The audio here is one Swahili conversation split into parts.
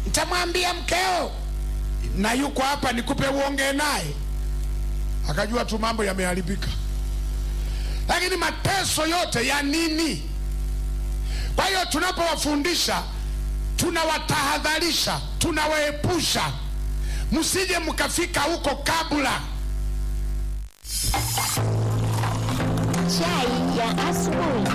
nitamwambia mkeo na yuko hapa nikupe uongee naye akajua tu mambo yameharibika lakini mateso yote ya nini kwa hiyo tunapowafundisha tunawatahadharisha tunawaepusha msije mkafika huko kabla Chai ya asubuhi.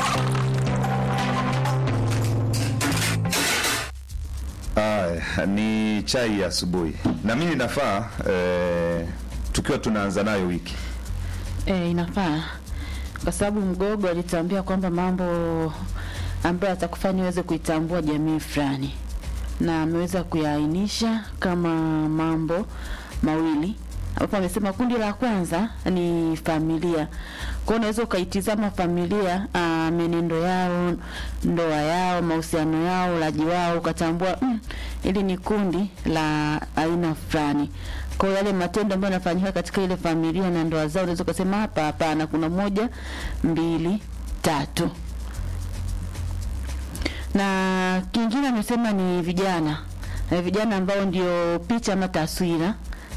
Aya, ni chai ya asubuhi na mimi nafaa eh, tukiwa tunaanza nayo wiki E, inafaa kwa sababu Mgogo alituambia kwamba mambo ambayo atakufanya uweze kuitambua jamii fulani, na ameweza kuyaainisha kama mambo mawili ambapo amesema kundi la kwanza ni familia. Kwa hiyo unaweza ukaitizama familia, ah, menendo yao, ndoa yao, mahusiano yao, ulaji wao, ukatambua mm, ili ni kundi la aina fulani. Kwa hiyo yale matendo ambayo yanafanyika katika ile familia na ndoa zao, unaweza ukasema hapa, hapana, kuna moja, mbili, tatu. Na kingine amesema ni vijana, Eh, vijana ambao ndio picha ama taswira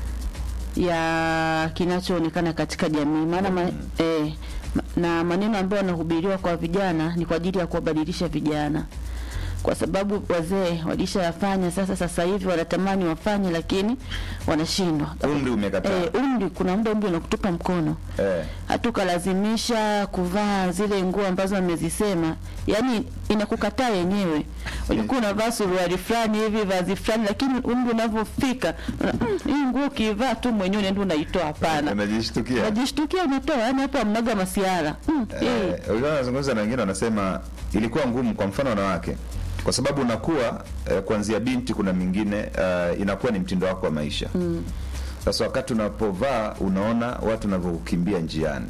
ya kinachoonekana katika jamii maana ma, eh, ma- na maneno ambayo yanahubiriwa kwa vijana ni kwa ajili ya kuwabadilisha vijana kwa sababu wazee walishayafanya sasa sasa hivi wanatamani wafanye lakini wanashindwa umri umekataa eh, umri kuna muda umri unakutupa mkono eh. hata ukalazimisha kuvaa zile nguo ambazo amezisema, yani inakukataa yenyewe. Ulikuwa unavaa suruali fulani hivi vazi fulani, lakini umri unavyofika una- mm, hii nguo ukivaa tu mwenyewe unaenda unaitoa. Hapana, unajishtukia unajishtukia unatoa, yani hapo amnaga masiara mm, eh, Eh, ulikuwa unazungumza na wengine wanasema ilikuwa ngumu kwa mfano wanawake kwa sababu unakuwa eh, kuanzia binti kuna mingine eh, inakuwa ni mtindo wako wa maisha sasa wakati unapovaa unaona watu wanavyokimbia njiani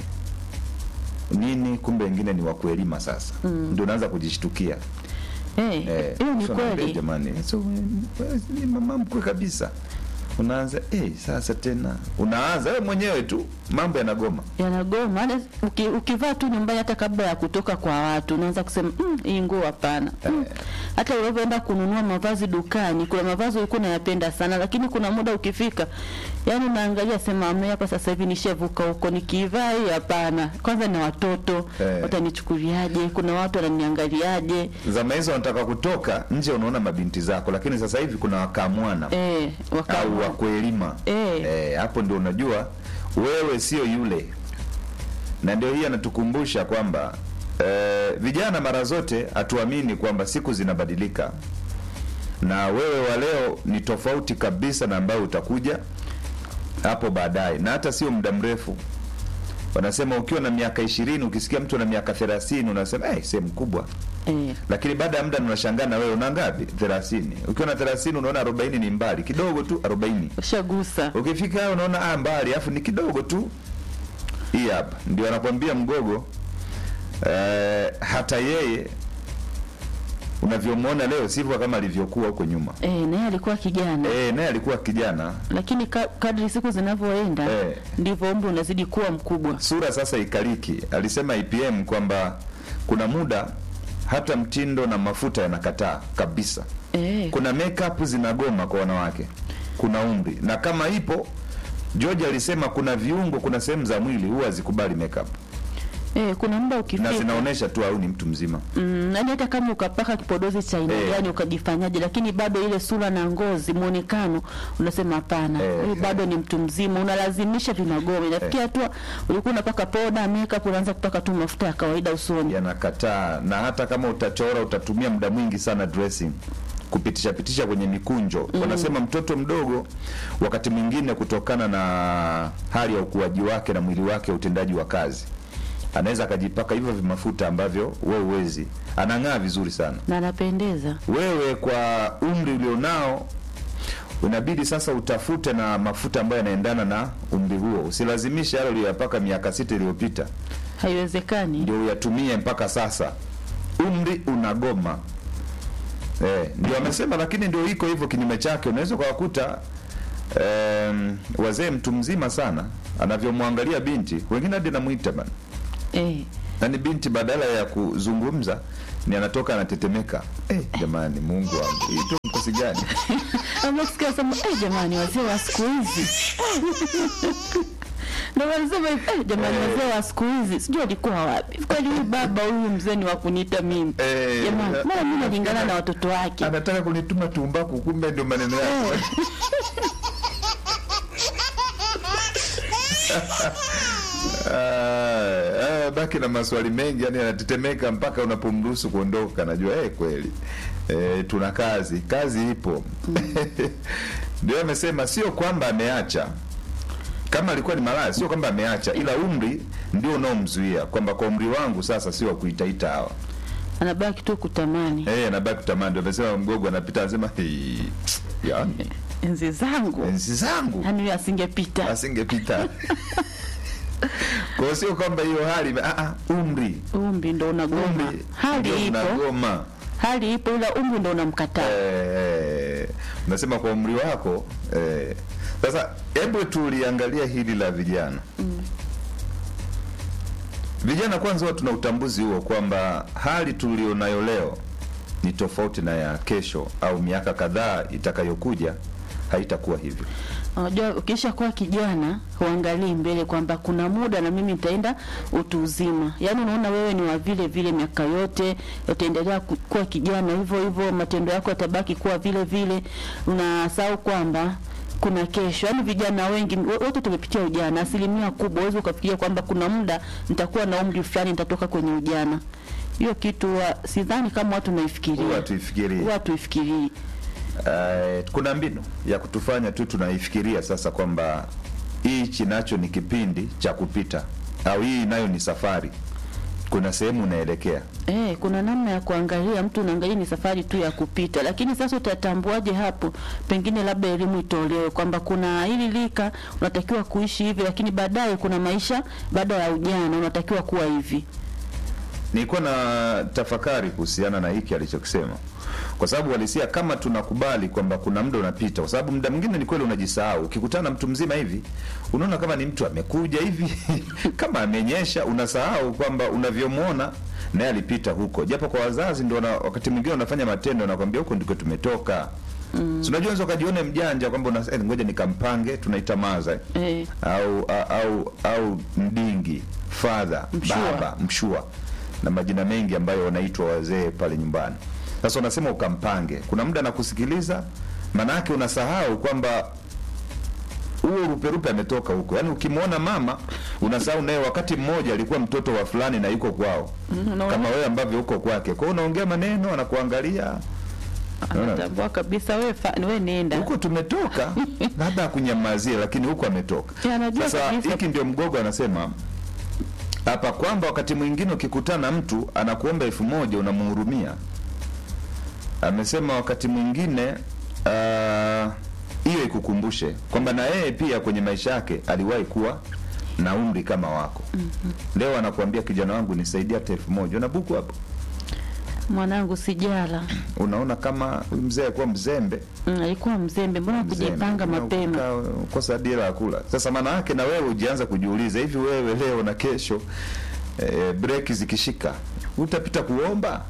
nini kumbe wengine ni wakuelima sasa ndio unaanza kujishtukia eh, Eh, hiyo ni sasa unaambia, kweli. jamani so, eh, ni mama mkwe kabisa unaanza eh, sasa tena unaanza wewe mwenyewe tu mambo yanagoma yanagoma hata uki, ukivaa tu nyumbani hata kabla ya kutoka kwa watu unaanza kusema mm, hii nguo hapana mm. hata unavyoenda kununua mavazi dukani kuna mavazi ulikuwa unayapenda sana lakini kuna muda ukifika yani unaangalia sema ame hapa sasa hivi nishavuka huko nikivaa hii hapana kwanza na watoto Eh. watanichukuliaje kuna watu wananiangaliaje zama hizo wanataka kutoka nje unaona mabinti zako lakini sasa hivi kuna wakamwana eh, waka, au wakuelima Eh. Eh, hapo ndio unajua wewe sio yule na ndio hii anatukumbusha kwamba eh, vijana mara zote hatuamini kwamba siku zinabadilika na wewe wa leo ni tofauti kabisa na ambayo utakuja hapo baadaye na hata sio muda mrefu wanasema ukiwa na miaka ishirini ukisikia mtu na miaka thelathini unasema hey, sehemu kubwa eh, lakini baada ya muda unashangaa na wewe una ngapi thelathini ukiwa na thelathini unaona arobaini ni mbali kidogo tu arobaini ushagusa ukifika hayo unaona ah, mbali alafu ni kidogo tu hii hapa ndio anakwambia mgogo eh, hata yeye unavyomwona leo sivyo kama alivyokuwa huko nyuma eh, naye alikuwa kijana eh, naye alikuwa kijana lakini ka, kadri siku zinavyoenda Eh. ndivyo umri unazidi kuwa mkubwa sura sasa ikaliki alisema IPM kwamba kuna muda hata mtindo na mafuta yanakataa kabisa eh, kuna makeup zinagoma kwa wanawake kuna umri na kama ipo George alisema kuna viungo kuna sehemu za mwili huwa hazikubali makeup eh, kuna muda na ukifika zinaonyesha tu au ni mtu mzima mm, yani hata kama ukapaka kipodozi cha aina Eh. gani ukajifanyaje, lakini bado ile sura na ngozi muonekano unasema hapana, Eh, huyu eh. bado ni mtu mzima, unalazimisha vinagoma. Inafikia hatua ulikuwa unapaka poda makeup, unaanza kupaka tu mafuta ya kawaida usoni. yanakataa na hata kama utachora utatumia muda mwingi sana dressing kupitisha pitisha kwenye mikunjo wanasema mtoto mdogo wakati mwingine kutokana na hali ya ukuaji wake na mwili wake utendaji wa kazi anaweza akajipaka hivyo vimafuta ambavyo wewe uwezi anang'aa vizuri sana na anapendeza. wewe kwa umri ulionao unabidi sasa utafute na mafuta ambayo yanaendana na umri huo usilazimishe yale uliyoyapaka miaka sita iliyopita Haiwezekani. ndio uyatumie mpaka sasa umri unagoma eh, ndio amesema lakini ndio iko hivyo kinyume chake unaweza ukawakuta em, wazee mtu mzima sana anavyomwangalia binti wengine hadi namwita bana Eh, na ni binti badala ya kuzungumza ni anatoka anatetemeka eh, jamani mungu wangu Hii tu kiasi gani? amesikia sema eh, jamani wazee wa siku hizi ndo walisema hivi, eh, jamani Eh. wazee wa siku hizi sijui alikuwa wapi kweli huyu baba huyu mzee ni wa kuniita mimi Eh, jamani eh, mara mi nalingana na watoto wake Anataka kunituma tumbaku, kumbe ndio maneno yake. Eh. Ah, ah, baki na maswali mengi, yani anatetemeka mpaka unapomruhusu kuondoka. Najua eh, kweli eh, tuna kazi, kazi ipo. Ndio amesema sio kwamba ameacha kama alikuwa ni malaya, sio kwamba ameacha, ila umri ndio unaomzuia kwamba kwa umri wangu sasa sio wa kuitaita hawa anabaki tu kutamani eh, anabaki kutamani. Ndio amesema mgogo anapita, anasema "Hii, yani enzi zangu enzi zangu yani huyo asingepita asingepita. Kwa hiyo sio kwamba hiyo hali ah, ah, umri umri ndo unagoma umri hali ndio ipo unagoma. hali ipo ila umri ndo unamkataa Eh, unasema kwa umri wako eh. Sasa hebu tuliangalia hili la vijana vijana kwanza, huwa tuna utambuzi huo kwamba hali tulionayo leo ni tofauti na ya kesho au miaka kadhaa itakayokuja, haitakuwa hivyo. unajua ukisha kuwa kijana huangalii mbele kwamba kuna muda na mimi nitaenda utu uzima yaani unaona wewe ni wa vile vile miaka yote utaendelea ku- kuwa kijana hivyo hivyo matendo yako yatabaki kuwa vile vile unasahau kwamba kuna kesho yaani vijana wengi wo- wote tumepitia ujana asilimia kubwa huwezi ukafikiria kwamba kuna muda nitakuwa na umri fulani nitatoka kwenye ujana hiyo kitu huwa sidhani kama watu naifikiria Huwa tuifikirie. huwa tuifikirii Eh, kuna mbinu ya kutufanya tu tunaifikiria sasa kwamba hichi nacho ni kipindi cha kupita au hii nayo ni safari, kuna sehemu unaelekea. Eh, kuna namna ya kuangalia, mtu unaangalia ni safari tu ya kupita, lakini sasa utatambuaje hapo? Pengine labda elimu itolewe kwamba kuna hili lika unatakiwa kuishi hivi, lakini baadaye kuna maisha baada ya ujana unatakiwa kuwa hivi. Nilikuwa na tafakari kuhusiana na hiki alichokisema, kwa sababu walisia kama tunakubali kwamba kuna muda unapita, kwa sababu muda mwingine ni kweli unajisahau. Ukikutana na mtu mzima hivi, unaona kama ni mtu amekuja hivi kama amenyesha, unasahau kwamba unavyomwona naye alipita huko, japo kwa wazazi ndio wana- wakati mwingine wanafanya matendo, nakwambia huko ndiko tumetoka. Mm. unajua unaweza ukajione mjanja kwamba una- eh, ngoja nikampange, tunaitamaza Eh, au au au mdingi father Mshua. baba mshua na majina mengi ambayo wanaitwa wazee pale nyumbani sasa unasema ukampange kuna muda nakusikiliza maanake unasahau kwamba huo ruperupe ametoka huko yaani ukimwona mama unasahau naye wakati mmoja alikuwa mtoto wa fulani na yuko kwao Mm, unaona? kama wewe ambavyo uko kwake kwao unaongea maneno anakuangalia Unaona? anatambua kabisa wewe fa- wewe nenda. huko tumetoka labda akunyamazie lakini huko ametoka Ya, anajua sasa kabisa. hiki ndio mgogo anasema hapa kwamba wakati mwingine ukikutana na mtu anakuomba elfu moja unamhurumia amesema wakati mwingine ah, hiyo ikukumbushe kwamba na yeye pia kwenye maisha yake aliwahi kuwa na umri kama wako leo anakuambia kijana wangu nisaidie hata elfu moja una buku hapo Mwanangu sijala. unaona kama huyu mzee alikuwa mzembe Mm, alikuwa mzembe, mbona kujipanga mapema? kosa dira ya kula. Sasa maana yake na wewe ujianza kujiuliza hivi, wewe leo na kesho eh, breki zikishika utapita kuomba?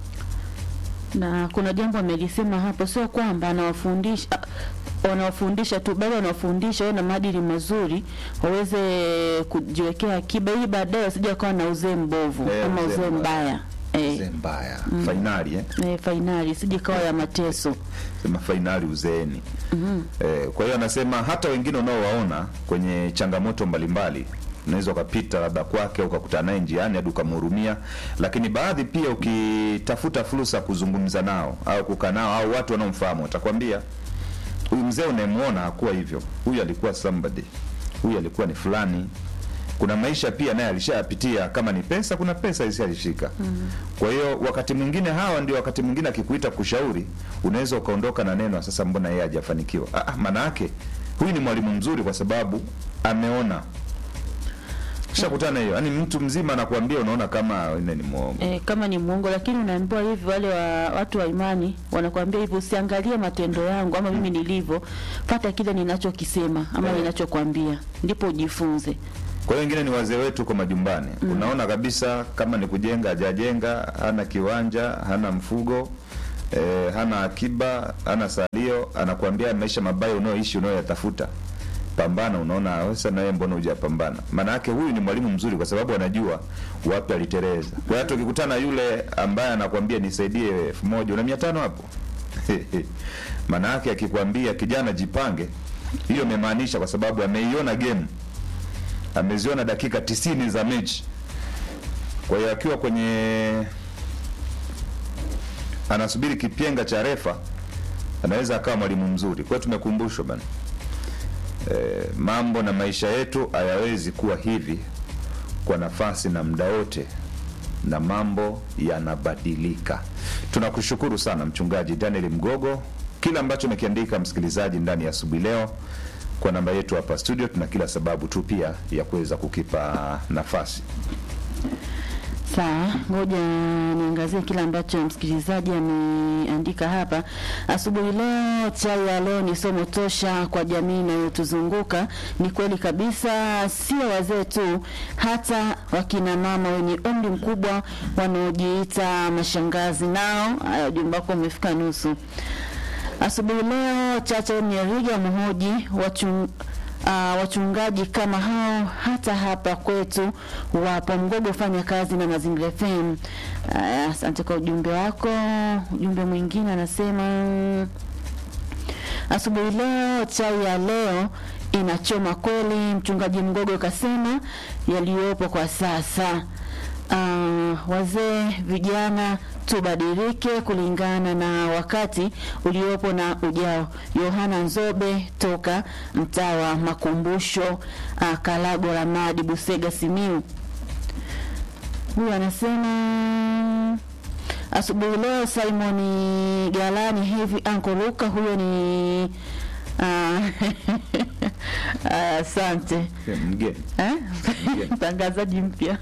na kuna jambo amelisema hapo, sio kwamba anawafundisha wanawafundisha tu, bali wanawafundisha wawe na maadili mazuri, waweze kujiwekea akiba ili baadaye wasije wakawa na uzee mbovu Eh, ama uzee uzee mbaya. mbaya Mzee eh, mbaya fainali eh? eh, fainali isije kawa ya mateso. sema fainali uzeeni. Eh, kwa hiyo anasema hata wengine unaowaona kwenye changamoto mbalimbali unaweza ukapita labda kwake ukakutana naye njiani hadi ukamhurumia, lakini baadhi pia ukitafuta fursa ya kuzungumza nao au kukaa nao au watu wanaomfahamu watakwambia huyu mzee unayemwona hakuwa hivyo, huyu alikuwa somebody, huyu alikuwa ni fulani. Kuna maisha pia naye alishayapitia, kama ni pesa, kuna pesa alishashika. Kwa hiyo wakati mwingine hawa ndio wakati mwingine akikuita kushauri, unaweza ukaondoka na neno sasa, mbona yeye hajafanikiwa? Ah, ah, maana yake huyu ni mwalimu mzuri kwa sababu ameona shakutana hiyo, yaani mtu mzima anakuambia, unaona kama yule ni mwongo. E, kama ni muongo, lakini unaambiwa hivi, wale wa watu wa imani wanakuambia hivi, usiangalie matendo yangu ama mimi nilivyo, pata kile ninachokisema ama Eh. ninachokwambia, ndipo ujifunze. Kwa hiyo wengine ni wazee wetu kwa majumbani, unaona kabisa kama ni kujenga hajajenga, hana kiwanja, hana mfugo e, hana akiba hana salio anakuambia maisha mabaya unayoishi unayoyatafuta pambana unaona "Ah, sasa na wewe mbona hujapambana maana yake huyu ni mwalimu mzuri kwa sababu anajua wapi aliteleza kwa hiyo hata ukikutana yule ambaye anakuambia nisaidie elfu moja una mia tano hapo maana yake akikwambia kijana jipange hiyo imemaanisha kwa sababu ameiona game ameziona dakika tisini za mechi kwa hiyo akiwa kwenye anasubiri kipyenga cha refa anaweza akawa mwalimu mzuri kwa hiyo tumekumbushwa bana e, mambo na maisha yetu hayawezi kuwa hivi kwa nafasi na muda wote na mambo yanabadilika tunakushukuru sana mchungaji daniel mgogo kile ambacho umekiandika msikilizaji ndani ya asubuhi leo kwa namba yetu hapa studio tuna kila sababu tu pia ya kuweza kukipa nafasi Sawa, ngoja niangazie kile ambacho msikilizaji ameandika hapa. Asubuhi leo, chai ya leo ni somo tosha kwa jamii inayotuzunguka. Ni kweli kabisa, sio wazee tu, hata wakina mama wenye umri mkubwa wanaojiita mashangazi nao. Haya, ujumbe wako umefika nusu. Asubuhi leo Chacha Nyeriga mhoji wachung, uh, wachungaji kama hao hata hapa kwetu wapo. Mgogo fanya kazi na Mazingira FM. Aya, Asante kwa ujumbe wako. Ujumbe mwingine anasema asubuhi leo chai ya leo inachoma kweli. Mchungaji Mgogo kasema yaliyopo kwa sasa. Uh, wazee vijana tubadilike kulingana na wakati uliopo na ujao. Yohana Nzobe toka mtaa wa Makumbusho, uh, Kalago Ramadi, Busega, Simiu. Huyu anasema asubuhi leo Simon Galani hivi Anko Luka, huyo ni ah, ah, asante mgeni Eh? Ndiyo. mtangazaji mpya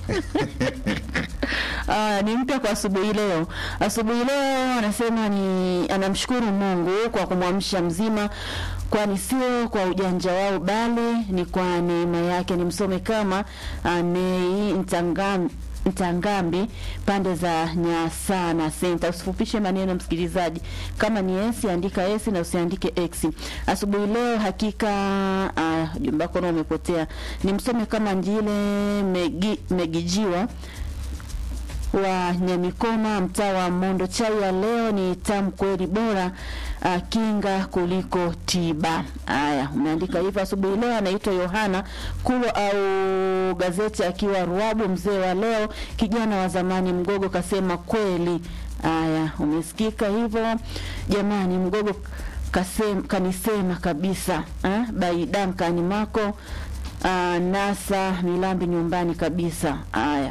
Ah, ni mpya kwa asubuhi leo. Asubuhi leo anasema ni anamshukuru Mungu kwa kumwamsha mzima, kwani sio kwa ujanja wao, bali ni kwa neema yake. Nimsome kama ah, Nei Ntangam Ntangambi pande za Nyasana Center. Usifupishe maneno msikilizaji, kama ni esi andika esi na usiandike x. Asubuhi leo hakika uh, jumba wako nao umepotea. Nimsome kama Njile Megi, Megijiwa wa Nyamikoma, mtaa wa Mondo. Chai ya leo ni tamu kweli, bora uh, kinga kuliko tiba. Haya, umeandika hivyo. Asubuhi leo anaitwa Yohana Kulo au gazeti akiwa Ruabu, mzee wa leo, kijana wa zamani. Mgogo kasema kweli. Haya, umesikika hivyo jamani. Mgogo kasem, kanisema kabisa eh? By Duncan Mako uh, Nasa Milambi nyumbani kabisa. Haya.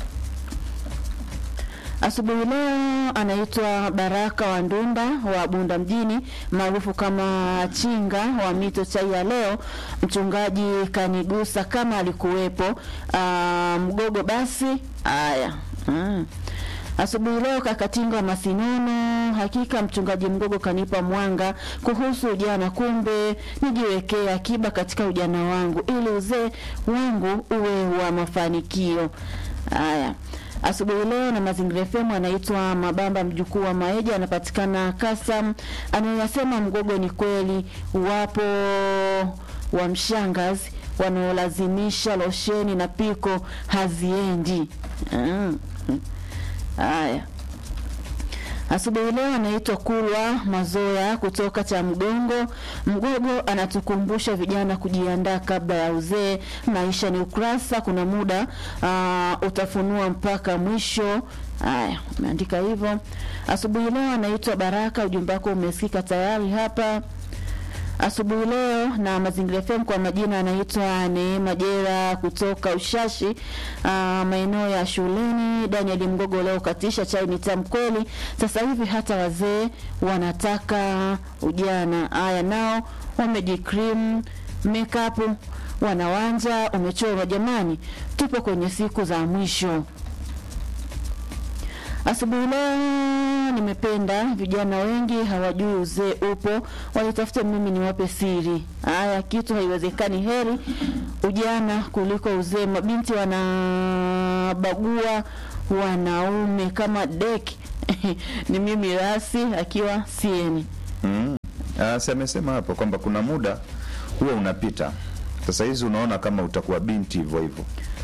Asubuhi leo anaitwa Baraka wa Ndunda wa Bunda mjini maarufu kama Chinga wa mito. Chai ya leo mchungaji kanigusa kama alikuwepo. Aa, mgogo basi. Haya, mm. Asubuhi leo Kakatinga Masinono, hakika mchungaji Mgogo kanipa mwanga kuhusu ujana, kumbe nijiwekee akiba katika ujana wangu ili uzee wangu uwe wa mafanikio. Haya, asubuhi leo na Mazingira FM anaitwa Mabamba, mjukuu wa Maeja, anapatikana Kasam. Anayasema Mgogo ni kweli, wapo wa mshangazi wanaolazimisha losheni na piko haziendi. Mm. Haya, asubuhi leo anaitwa Kulwa Mazoya kutoka cha Mgongo. Mgogo anatukumbusha vijana kujiandaa kabla ya uzee. Maisha ni ukurasa, kuna muda uh, utafunua mpaka mwisho. Haya, umeandika hivyo. Asubuhi leo anaitwa Baraka, ujumbe wako umesikika tayari hapa asubuhi leo na Mazingira FM. Kwa majina anaitwa Neema Jera kutoka Ushashi, uh, maeneo ya shuleni. Daniel Mgogo leo katisha chai ni tamu kweli. Sasa hivi hata wazee wanataka ujana. Haya, nao wamejikrim makeup wanawanja umechorwa. Jamani, tupo kwenye siku za mwisho. Asubuhi leo nimependa vijana wengi hawajui uzee upo, walitafute mimi niwape siri. Haya, kitu haiwezekani, heri ujana kuliko uzee. Mabinti wanabagua wanaume kama deki ni mimi rasi akiwa sieni Mm. Ah, si amesema hapo kwamba kuna muda huwa unapita. Sasa hizi unaona kama utakuwa binti hivyo hivyo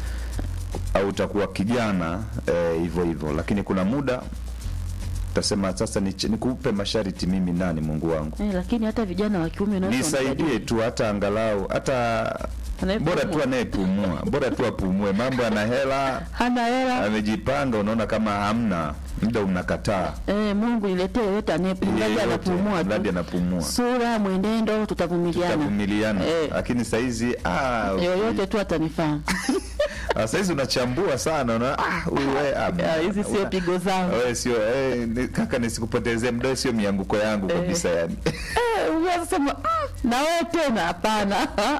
au utakuwa kijana eh, hivyo hivyo, lakini kuna muda utasema sasa niche- nikupe masharti mimi nani Mungu wangu eh, lakini hata vijana wa kiume unaweza nisaidie kumsaidia. tu hata angalau hata Anayepumua. bora tu anayepumua bora tu apumue mambo ana hela hana hela amejipanga unaona kama hamna muda unakataa eh, Mungu niletee yoyote anayepumua Yeyote, anapumua mradi tu anapumua sura mwenendo tutavumiliana tavumiliana Eh. lakini saizi ah, yoyote tu atanifaa ah, saizi unachambua sana una, ah, huyu we, ah, Ah, hizi sio una- pigo zangu wewe sio eh, ni- kaka nisikupotezee muda wewe sio mianguko yangu kabisa yani Eh, unaweza sema "Mm, na wewe tena hapana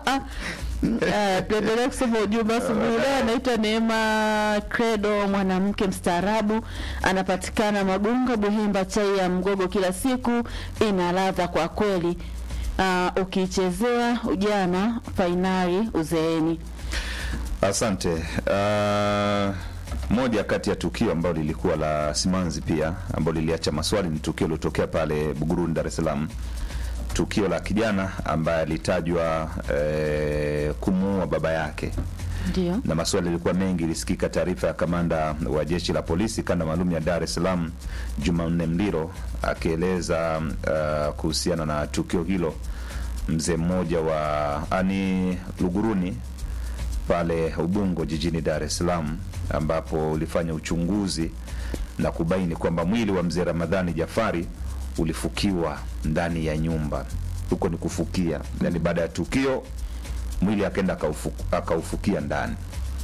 Eh, tuendelee kusoma ujumbe asubuhi leo. Anaitwa Neema Credo, mwanamke mstaarabu, anapatikana Magunga, Buhimba. Chai ya mgogo kila siku ina ladha kwa kweli. Uh, ukiichezea ujana, fainali uzeeni. Asante. Uh, moja kati ya tukio ambalo lilikuwa la simanzi pia ambalo liliacha maswali ni tukio lilotokea pale Buguruni, Dar es Salaam, tukio la kijana ambaye alitajwa eh, kumuua baba yake Ndio, na maswali yalikuwa mengi. Ilisikika taarifa ya kamanda wa jeshi la polisi kanda maalum ya Dar es Salaam Jumanne Mliro akieleza uh, kuhusiana na tukio hilo. Mzee mmoja wa ani Luguruni pale Ubungo jijini Dar es Salaam, ambapo ulifanya uchunguzi na kubaini kwamba mwili wa mzee Ramadhani Jafari ulifukiwa ndani ya nyumba. Huko ni kufukia, yani baada ya tukio mwili akaenda akaufu- akaufukia ndani.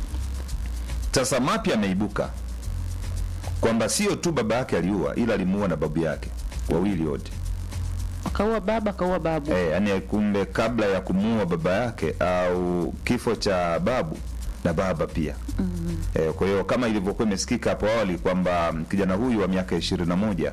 Sasa mapya ameibuka kwamba sio tu baba yake aliua, ila alimuua na babu yake wawili wote. akaua baba, akaua babu. Eh, yani kumbe kabla ya kumuua baba yake au kifo cha babu na baba pia mm eh, kwa hiyo kama ilivyokuwa imesikika hapo awali kwamba kijana huyu wa miaka ishirini na moja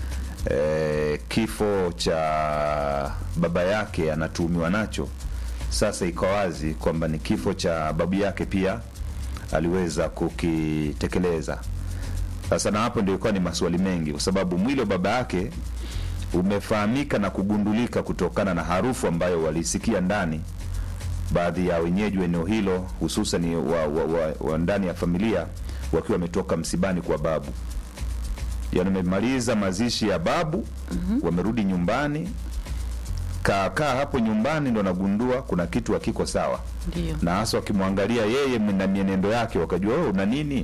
eh, kifo cha baba yake anatuhumiwa nacho, sasa iko wazi kwamba ni kifo cha babu yake pia aliweza kukitekeleza. Sasa na hapo ndio ilikuwa ni maswali mengi, kwa sababu mwili wa baba yake umefahamika na kugundulika kutokana na harufu ambayo walisikia ndani baadhi ya wenyeji wa eneo hilo hususan wa, wa, wa, wa ndani ya familia wakiwa wametoka msibani kwa babu, yaani wamemaliza mazishi ya babu wamerudi nyumbani, kaakaa hapo nyumbani ndo nagundua kuna kitu hakiko sawa, Ndio, na hasa wakimwangalia yeye na mienendo yake wakajua oh, una nini.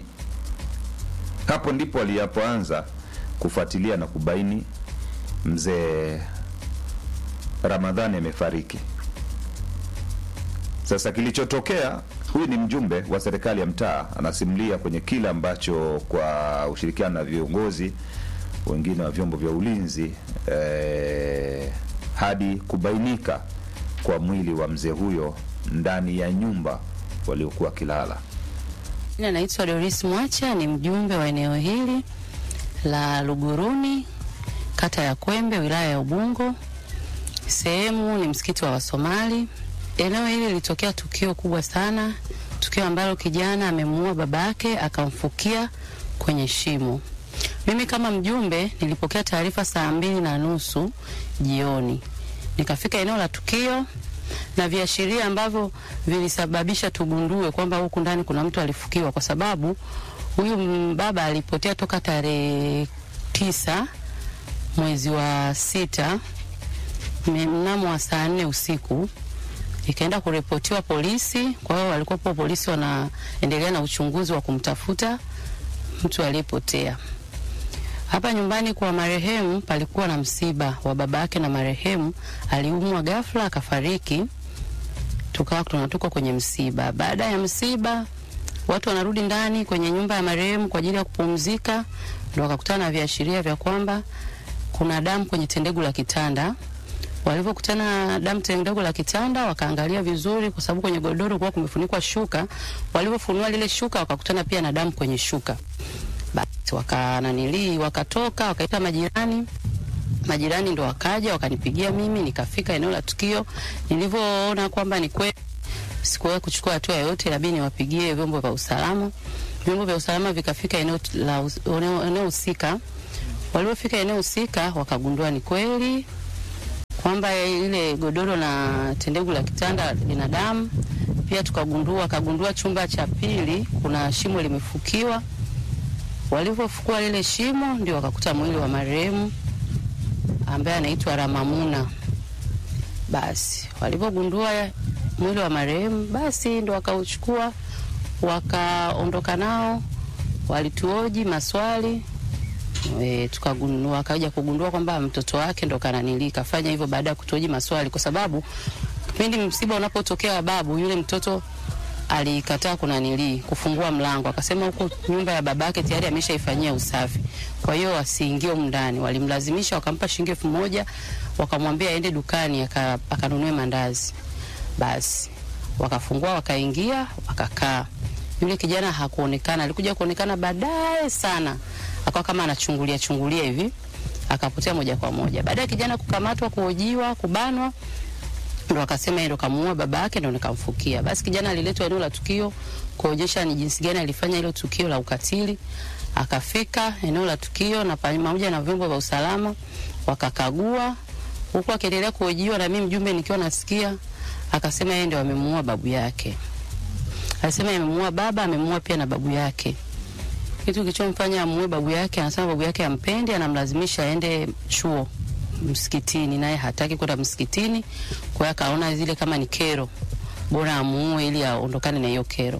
Hapo ndipo aliyapoanza kufuatilia na kubaini mzee Ramadhani amefariki. Sasa kilichotokea, huyu ni mjumbe wa serikali ya mtaa, anasimulia kwenye kile ambacho kwa ushirikiano na viongozi wengine wa vyombo vya ulinzi eh, hadi kubainika kwa mwili wa mzee huyo ndani ya nyumba waliokuwa kilala. Jina naitwa Doris Mwacha, ni mjumbe wa eneo hili la Luguruni, kata ya Kwembe, wilaya ya Ubungo. Sehemu ni msikiti wa Wasomali. Eneo hili lilitokea tukio kubwa sana, tukio ambalo kijana amemuua babake akamfukia kwenye shimo. Mimi kama mjumbe nilipokea taarifa saa mbili na nusu jioni, nikafika eneo la tukio na viashiria ambavyo vilisababisha tugundue kwamba huku ndani kuna mtu alifukiwa, kwa sababu huyu m- baba alipotea toka tarehe tisa mwezi wa sita me- mnamo wa saa nne usiku ikaenda kuripotiwa polisi. Kwa hiyo walikuwepo polisi wanaendelea na uchunguzi wa kumtafuta mtu aliyepotea. Hapa nyumbani kwa marehemu palikuwa na msiba wa baba yake, na marehemu aliumwa ghafla akafariki. Tukawa tunatoka kwenye msiba. Baada ya msiba, watu wanarudi ndani kwenye nyumba ya marehemu kwa ajili ya kupumzika, ndo wakakutana na viashiria vya kwamba kuna damu kwenye tendegu la kitanda. Walivyokutana na damu tendegu la kitanda, wakaangalia vizuri, kwa sababu kwenye godoro kuwa kumefunikwa shuka. Walivyofunua lile shuka, wakakutana pia na damu kwenye shuka. Basi wakananilii, wakatoka, wakaita majirani majirani ndo wakaja wakanipigia mimi, nikafika eneo la tukio. Nilivyoona kwamba ni kweli, sikuwahi kuchukua hatua yoyote, labidi niwapigie vyombo vya usalama. Vyombo vya usalama vikafika eneo la us- eneo eneo husika, Walipofika eneo husika, wakagundua ni kweli kwamba ile godoro na tendegu la kitanda lina damu. Pia tukagundua wakagundua chumba cha pili kuna shimo limefukiwa. Walivyofukua lile shimo, ndio wakakuta mwili wa marehemu ambaye anaitwa Ramamuna. Basi walivyogundua mwili wa marehemu, basi ndo wakauchukua wakaondoka nao, walituoji maswali e, tukagundua wakaja kugundua kwamba mtoto wake ndo kananili kafanya hivyo baada ya kutuoji maswali, kwa sababu kipindi msiba unapotokea wa babu yule mtoto alikataa kunanili kufungua mlango, akasema huko nyumba ya babake tayari ameshaifanyia usafi, kwa hiyo wasiingie humu ndani. Walimlazimisha, wakampa shilingi elfu moja wakamwambia aende dukani aka- akanunue mandazi. Basi wakafungua, wakaingia, wakakaa. Yule kijana hakuonekana, alikuja kuonekana baadaye sana, akawa kama anachungulia chungulia hivi, akapotea moja kwa moja. Baada ya kijana kukamatwa, kuhojiwa, kubanwa, ndo akasema yeye ndo kamuua baba yake, ndo nikamfukia. Basi kijana aliletwa eneo la tukio kuonyesha ni jinsi gani alifanya hilo tukio la ukatili. Akafika eneo la tukio na pamoja na vyombo vya usalama wakakagua, huku akiendelea kuhojiwa na mimi mjumbe nikiwa nasikia, akasema yeye ndio amemuua babu yake. Alisema amemuua baba, amemuua pia na babu yake. Kitu kilichomfanya amuue babu yake, anasema babu yake ampendi, anamlazimisha aende chuo msikitini, naye hataki kwenda msikitini. Kwa hiyo akaona zile kama ni kero, bora amuue ili aondokane na hiyo kero.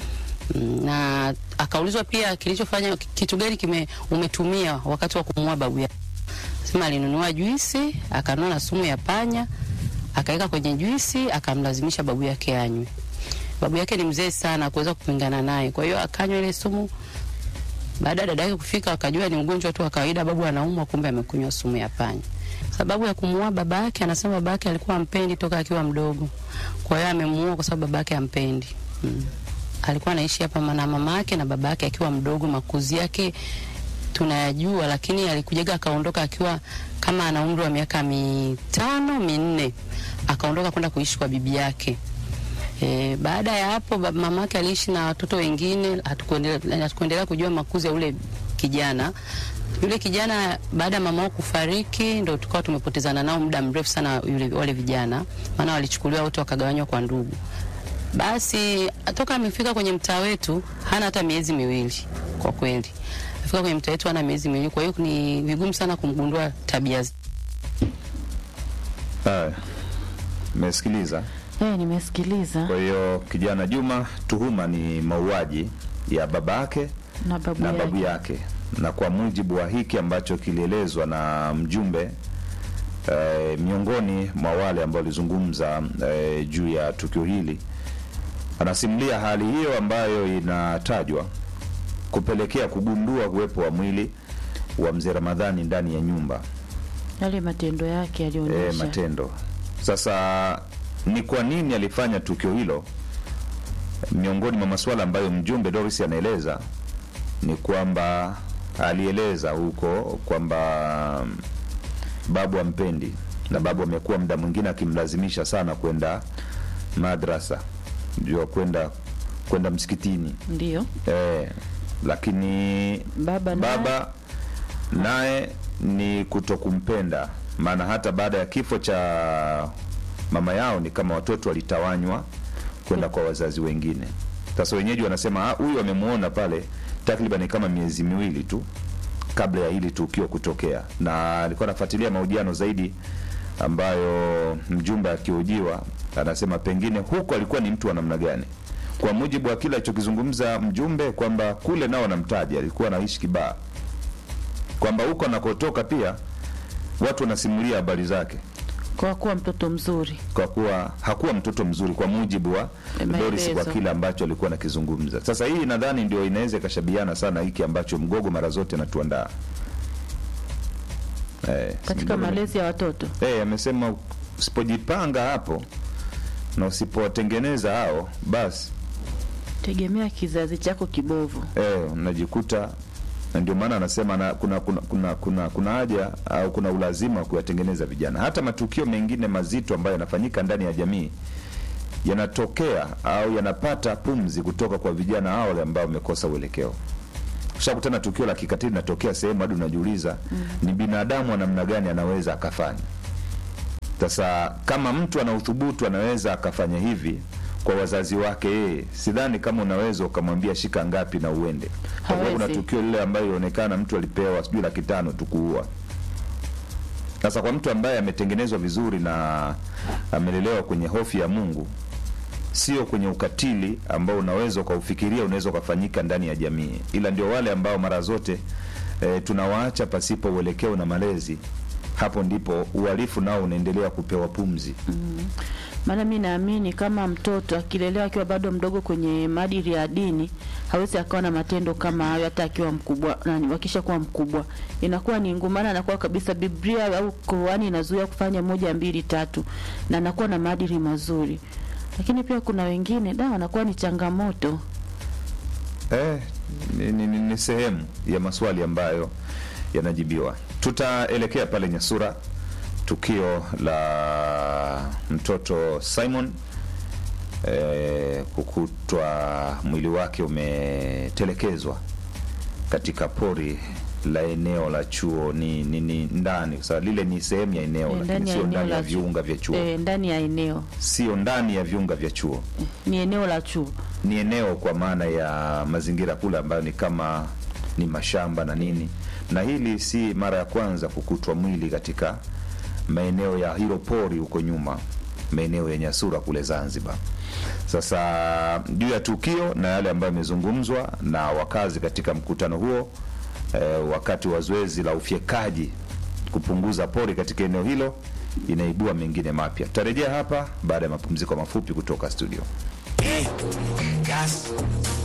Mm, na akaulizwa pia kilichofanya kitu gani kime umetumia wakati wa kumuua babu yake. Sema alinunua juisi, akanunua na sumu ya panya, akaweka kwenye juisi, akamlazimisha babu yake anywe. Babu yake ni mzee sana, kuweza kupingana naye, kwa hiyo akanywa ile sumu. Baada ya dada yake kufika, akajua ni ugonjwa tu wa kawaida, babu anaumwa, kumbe amekunywa sumu ya panya. Sababu ya kumuua baba yake, anasema baba yake alikuwa ampendi toka akiwa mdogo, kwa hiyo amemuua kwa sababu baba yake ampendi. Mm. Alikuwa anaishi hapa na mama yake na baba yake akiwa mdogo, makuzi yake tunayajua, lakini alikujaga akaondoka akiwa kama ana umri wa miaka mitano minne, akaondoka kwenda kuishi kwa bibi yake. E, baada ya hapo bab- mamake aliishi na watoto wengine, hatukuendelea hatukuendelea kujua makuzi ya ule kijana. Yule kijana baada ya mama wao kufariki, ndo tukawa tumepotezana nao muda mrefu sana yule, wale vijana, maana walichukuliwa wote wakagawanywa kwa ndugu. Basi toka amefika kwenye mtaa wetu hana hata miezi miwili kwa kweli. Afika kwenye mtaa wetu hana miezi miwili, kwa hiyo ni vigumu sana kumgundua tabia z- Haya, mesikiliza. Eh, nimesikiliza Kwa hiyo kijana Juma, tuhuma ni mauaji ya babake na babu na yake. babu yake, na kwa mujibu wa hiki ambacho kilielezwa na mjumbe eh, miongoni mwa wale ambao walizungumza eh, juu ya tukio hili, anasimulia hali hiyo ambayo inatajwa kupelekea kugundua uwepo wa mwili wa mzee Ramadhani ndani ya nyumba Yale matendo yake e, yalionyesha matendo. Sasa ni kwa nini alifanya tukio hilo? Miongoni mwa masuala ambayo mjumbe Doris anaeleza ni kwamba alieleza huko kwamba mm, babu ampendi na babu amekuwa muda mwingine akimlazimisha sana kwenda madrasa, ndio kwenda kwenda msikitini ndio e, lakini baba naye baba naye ni kutokumpenda, maana hata baada ya kifo cha mama yao ni kama watoto walitawanywa kwenda kwa wazazi wengine. Sasa wenyeji wanasema "Ah, huyu amemuona pale takriban kama miezi miwili tu kabla ya hili tukio kutokea, na alikuwa anafuatilia mahojiano zaidi ambayo mjumbe akihojiwa anasema pengine huko alikuwa ni mtu wa namna gani, kwa mujibu wa kile alichokizungumza mjumbe kwamba kule nao anamtaja alikuwa anaishi Kibaa, kwamba huko anakotoka pia watu wanasimulia habari zake kwa kuwa mtoto mzuri kwa kuwa hakuwa mtoto mzuri kwa mujibu wa Maelezo. Doris kwa kile ambacho alikuwa anakizungumza. Sasa hii nadhani ndio inaweza ikashabiana sana hiki ambacho mgogo mara zote anatuandaa eh, katika Mgogo- malezi ya watoto. eh, amesema usipojipanga hapo na usipowatengeneza hao basi Tegemea kizazi chako kibovu. eh, unajikuta na ndio maana anasema na, kuna, kuna, kuna, kuna, kuna haja au kuna ulazima wa kuyatengeneza vijana. Hata matukio mengine mazito ambayo yanafanyika ndani ya jamii yanatokea au yanapata pumzi kutoka kwa vijana hao wale ambao wamekosa uelekeo. ushakutana tukio la kikatili linatokea sehemu hadi unajiuliza ni binadamu wa namna gani anaweza akafanya sasa kama mtu ana uthubutu anaweza akafanya hivi kwa wazazi wake yeye sidhani kama unaweza ukamwambia shika ngapi na uende kwa sababu kuna Hawezi. tukio lile ambayo ilionekana mtu alipewa sijui laki tano tu kuua sasa kwa mtu ambaye ametengenezwa vizuri na amelelewa kwenye hofu ya mungu sio kwenye ukatili ambao unaweza ukaufikiria unaweza ukafanyika ndani ya jamii ila ndio wale ambao mara zote e, tunawaacha pasipo uelekeo na malezi hapo ndipo uhalifu nao unaendelea kupewa pumzi maana mi naamini kama mtoto akilelewa akiwa bado mdogo kwenye maadili ya dini hawezi akawa na matendo kama hayo hata akiwa mkubwa nani wakisha kuwa mkubwa inakuwa ni ngumu maana anakuwa kabisa biblia au Qurani inazuia kufanya moja mbili tatu na anakuwa na maadili mazuri lakini pia kuna wengine da wanakuwa ni changamoto Eh, ni, ni, ni, ni sehemu ya maswali ambayo yanajibiwa. Tutaelekea pale Nyasura, tukio la mtoto Simon eh, kukutwa mwili wake umetelekezwa katika pori la eneo la chuo ni, ni, ni ndani kwa sababu lile ni sehemu ya eneo Eh, lakini ndani ya sio eneo ndani ya la chuo. viunga vya chuo eh, ndani ya eneo sio ndani ya viunga vya chuo ni eneo la chuo ni eneo kwa maana ya mazingira kule ambayo ni kama ni mashamba na nini na hili si mara ya kwanza kukutwa mwili katika maeneo ya hilo pori huko nyuma maeneo ya nyasura kule zanzibar sasa juu ya tukio na yale ambayo yamezungumzwa na wakazi katika mkutano huo eh, wakati wa zoezi la ufyekaji kupunguza pori katika eneo hilo inaibua mengine mapya tutarejea hapa baada ya mapumziko mafupi kutoka studio Gas.